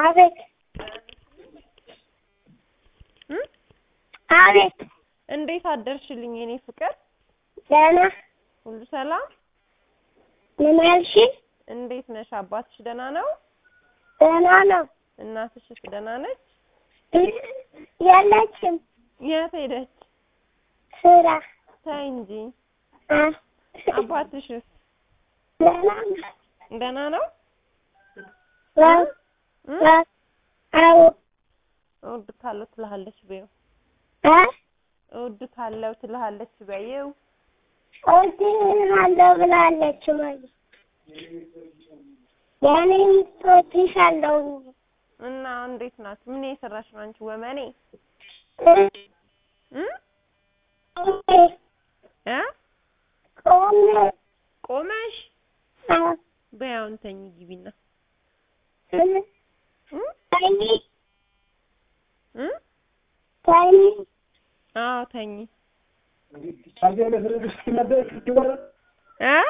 አቤት እ አቤት እንዴት አደርሽልኝ የኔ ፍቅር? ደህና ሁሉ ሰላም? ምን ያልሽ? እንዴት ነሽ? አባትሽ ደህና ነው? ደህና ነው። እናትሽስ ደህና ነች? የለችም የት ሄደች? ስራ ተይ እንጂ። አ አባትሽስ ደህና ነው። ደህና ነው? ዋው እ ዋው አዎ እወድካለሁ ትልሃለች በይው። አ እወድካለሁ ትልሃለች በይው። እወድሃለሁ ብላለች ማለት የእኔም እወድሻለሁ እና እንዴት ናት? ምን የሰራሽ ነው አንቺ ወመኔ? እ እ ቆሜ ቆመሽ አ በይ አሁን ተኝ ግቢና እ እ ተኝ እ ተኝ አዎ ተኝ እ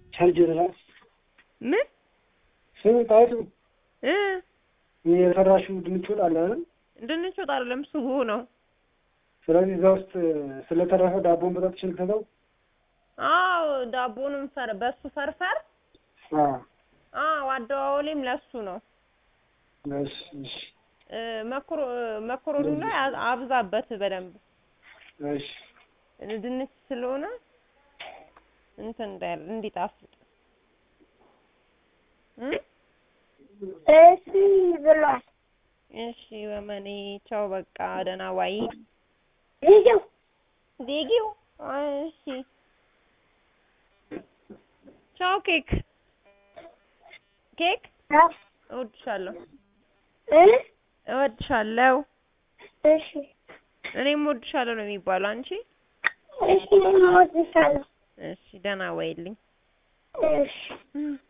ምን ስም ጣይቱ እ የሰራሽው ድንች ወጥ አለ አይደል? ድንች ወጥ አይደለም ስጎ ነው። ስለዚህ እዛ ውስጥ ስለተረፈ ዳቦን በጣጥሽ ልክተተው። አዎ ዳቦንም ፈር በሱ ፈርፈር አዎ አዎ አደዋወሌም ለሱ ነው። እሺ እሺ እ መኮሮ መኮሮኒ ላይ አ- አብዛበት በደንብ እሺ ድንች ስለሆነ እንትን እንዳይል እንዲጣፍጥ እ እሺ ብሏል። እሺ ወመኔ ቻው በቃ ደህና ዋይ ልጅው ዜጊው እሺ ቻው ኬክ ኬክ አ እወድሻለሁ እ እወድሻለሁ እሺ እኔም እወድሻለሁ ነው የሚባለው አንቺ እሺ እወድሻለሁ እሺ ደህና ዋይልኝ እሺ እም